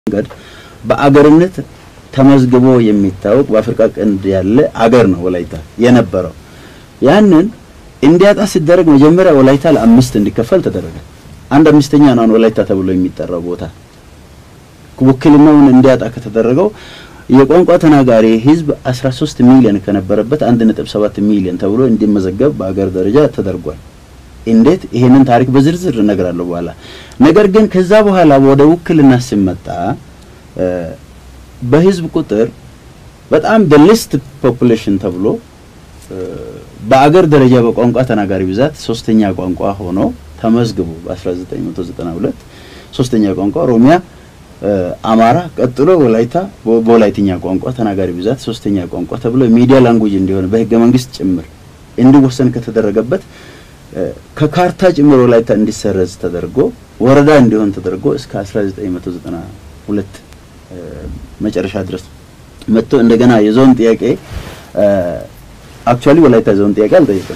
መንገድ በአገርነት ተመዝግቦ የሚታወቅ በአፍሪካ ቀንድ ያለ አገር ነው ወላይታ የነበረው። ያንን እንዲያጣ ሲደረግ መጀመሪያ ወላይታ ለአምስት እንዲከፈል ተደረገ። አንድ አምስተኛ ነው ወላይታ ተብሎ የሚጠራው ቦታ ውክልናውን እንዲያጣ ከተደረገው የቋንቋ ተናጋሪ ህዝብ 13 ሚሊዮን ከነበረበት 1.7 ሚሊዮን ተብሎ እንዲመዘገብ በአገር ደረጃ ተደርጓል። እንዴት ይሄንን ታሪክ በዝርዝር እነግራለሁ በኋላ። ነገር ግን ከዛ በኋላ ወደ ውክልና ሲመጣ በህዝብ ቁጥር በጣም በሊስት ፖፑሌሽን ተብሎ በአገር ደረጃ በቋንቋ ተናጋሪ ብዛት ሶስተኛ ቋንቋ ሆኖ ተመዝግቦ በ1992 ሶስተኛ ቋንቋ ኦሮሚያ፣ አማራ፣ ቀጥሎ ወላይታ በወላይትኛ ቋንቋ ተናጋሪ ብዛት ሶስተኛ ቋንቋ ተብሎ ሚዲያ ላንጉጅ እንዲሆን በህገ መንግስት ጭምር እንዲወሰን ከተደረገበት ከካርታ ጭምር ወላይታ እንዲሰረዝ ተደርጎ ወረዳ እንዲሆን ተደርጎ እስከ 1992 መጨረሻ ድረስ መጥቶ እንደገና የዞን ጥያቄ አክቹአሊ ወላይታ ዞን ጥያቄ አልጠየቀም።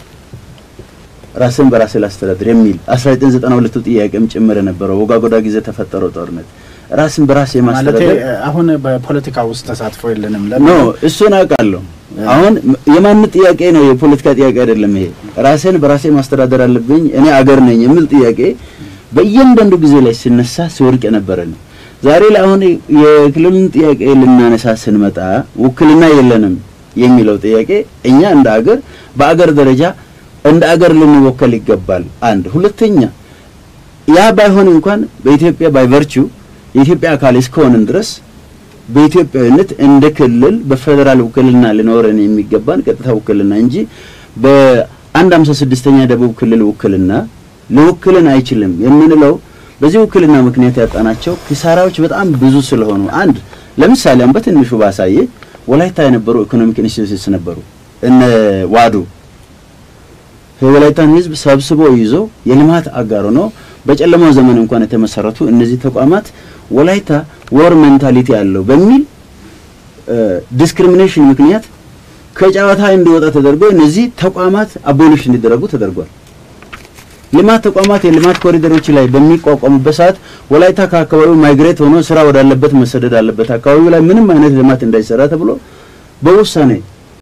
ራስን በራስ ላስተዳድር የሚል 1992 ጥያቄም ጭምር የነበረው ወጋጎዳ ጊዜ ተፈጠረው ጦርነት ራስን በራስ የማስተዳደር አሁን በፖለቲካ ውስጥ ተሳትፎ የለንም ኖ እሱን አውቃለሁ። አሁን የማን ጥያቄ ነው? የፖለቲካ ጥያቄ አይደለም። ይሄ ራሴን በራሴ ማስተዳደር አለብኝ እኔ አገር ነኝ የሚል ጥያቄ በእያንዳንዱ ጊዜ ላይ ሲነሳ ሲወድቅ የነበረ ነው። ዛሬ ላይ አሁን የክልሉን ጥያቄ ልናነሳ ስንመጣ ውክልና የለንም የሚለው ጥያቄ እኛ እንደ አገር በአገር ደረጃ እንደ አገር ልንወከል ይገባል። አንድ ሁለተኛ ያ ባይሆን እንኳን በኢትዮጵያ ባይ ቨርቹ የኢትዮጵያ አካል እስከሆንን ድረስ በኢትዮጵያዊነት እንደ ክልል በፌዴራል ውክልና ሊኖረን የሚገባን ቀጥታ ውክልና እንጂ በአንድ ሃምሳ ስድስተኛ ደቡብ ክልል ውክልና ሊወክልን አይችልም የምንለው በዚህ ውክልና ምክንያት ያጣናቸው ኪሳራዎች በጣም ብዙ ስለሆኑ፣ አንድ ለምሳሌ አሁን በትንሹ ባሳየ ወላይታ የነበሩ ኢኮኖሚክ ኢንስቲትዩትስ ነበሩ። እነ ዋዱ የወላይታን ሕዝብ ሰብስቦ ይዞ የልማት አጋር ሆኖ በጨለማው ዘመን እንኳን የተመሰረቱ እነዚህ ተቋማት ወላይታ ወር ሜንታሊቲ ያለው በሚል ዲስክሪሚኔሽን ምክንያት ከጨዋታ እንዲወጣ ተደርጎ እነዚህ ተቋማት አቦሊሽ እንዲደረጉ ተደርጓል። ልማት ተቋማት የልማት ኮሪደሮች ላይ በሚቋቋሙበት ሰዓት ወላይታ ከአካባቢው ማይግሬት ሆኖ ስራ ወዳለበት መሰደድ አለበት፣ አካባቢው ላይ ምንም አይነት ልማት እንዳይሰራ ተብሎ በውሳኔ